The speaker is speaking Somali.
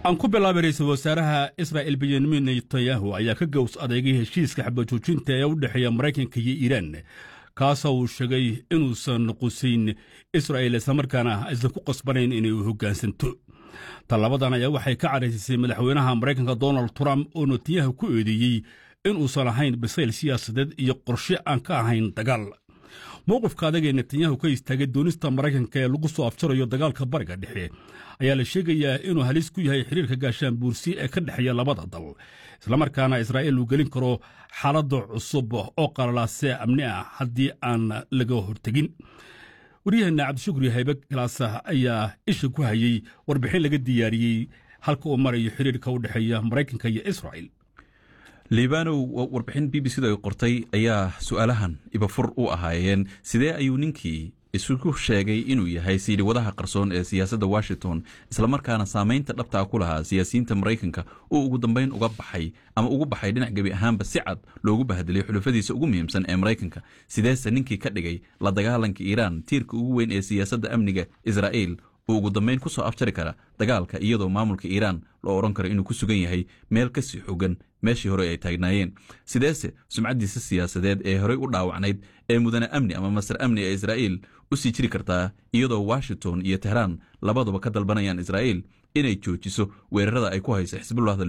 aan ku bilaabay ra-iisul wasaaraha israa'il benyamin netanyahu ayaa ka gows adeegay heshiiska xabajoojinta ee u dhexeeya maraykanka iyo iiraan kaasoo uu sheegay inuusan qusayn israa'il islamarkaana aysan ku qasbanayn inay u hoggaansanto tallabadan ayaa waxay ka caraysisay madaxweynaha maraykanka donald trump oo netanyahu ku eedeeyey inuusan ahayn bisayl siyaasadeed iyo qorshe aan ka ahayn dagaal mowqifka adag ee netanyahu ka istaagay doonista maraykanka ee lagu soo afjarayo dagaalka bariga dhexe ayaa la sheegayaa inuu halis ku yahay xiriirka gaashaan buursi ee ka dhexeeya labada dal islamarkaana israa'iil uu gelin karo xaaladda cusub oo qalalaase amni ah haddii aan laga hortegin waryaheena cabdishukri haybe galaasa ayaa isha ku hayey warbixin laga diyaariyey halka uu marayo xiriirka u dhexeeya maraykanka iyo israa'il liibanow warbixin b b c da ay qortay ayaa su-aalahan ibafur u ahaayeen sidee ayuu ninkii isugu sheegay inuu yahay siidhiwadaha qarsoon ee siyaasadda washington islamarkaana saamaynta dhabtaa ku lahaa siyaasiyiinta maraykanka uu ugu dambeyn uga baxay ama ugu baxay dhinac gebi ahaanba si cad loogu bahdelay xulafadiisa ugu muhiimsan ee maraykanka sideese ninkii ka dhigay la dagaalanka iiraan tiirka ugu weyn ee siyaasadda amniga israa'iil uu ugu dambeyn ku soo afjari kara dagaalka iyadoo maamulka iiraan loo odhan karo inuu ku sugan yahay meel kasii xogan meeshii hore ay taagnaayeen sideese sumcaddiisa siyaasadeed ee horey u dhaawacnayd ee mudane amni ama masar amni ee israa'iil u sii jiri kartaa iyadoo washington iyo tehraan labaduba ka dalbanayaan israa'iil inay joojiso weerarada ay ku hayso xisbullah